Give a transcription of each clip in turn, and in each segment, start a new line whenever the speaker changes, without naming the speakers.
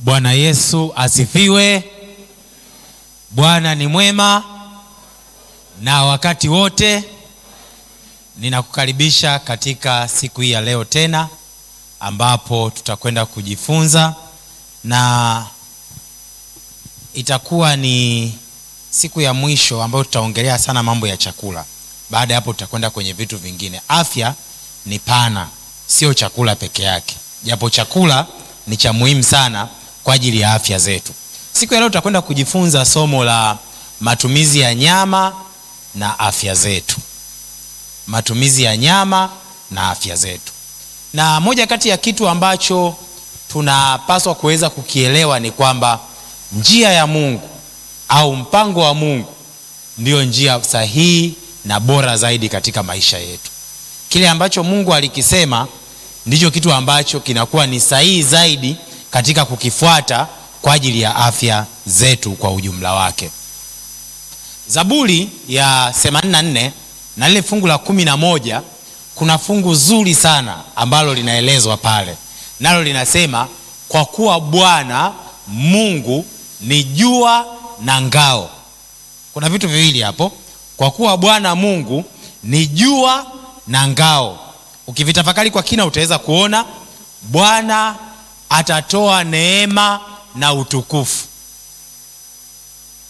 Bwana Yesu asifiwe. Bwana ni mwema na wakati wote. Ninakukaribisha katika siku hii ya leo tena, ambapo tutakwenda kujifunza na itakuwa ni siku ya mwisho ambayo tutaongelea sana mambo ya chakula. Baada ya hapo, tutakwenda kwenye vitu vingine. Afya ni pana, sio chakula peke yake, japo chakula ni cha muhimu sana kwa ajili ya afya zetu. Siku ya leo tutakwenda kujifunza somo la matumizi ya nyama na afya zetu, matumizi ya nyama na afya zetu. Na moja kati ya kitu ambacho tunapaswa kuweza kukielewa ni kwamba njia ya Mungu au mpango wa Mungu ndiyo njia sahihi na bora zaidi katika maisha yetu. Kile ambacho Mungu alikisema ndicho kitu ambacho kinakuwa ni sahihi zaidi katika kukifuata kwa ajili ya afya zetu kwa ujumla wake. Zaburi ya 84 na lile fungu la kumi na moja kuna fungu zuri sana ambalo linaelezwa pale, nalo linasema kwa kuwa Bwana Mungu ni jua na ngao. Kuna vitu viwili hapo, kwa kuwa Bwana Mungu ni jua na ngao. Ukivitafakari kwa kina, utaweza kuona Bwana atatoa neema na utukufu,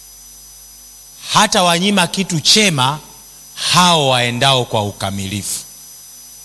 hata wanyima kitu chema hao waendao kwa ukamilifu.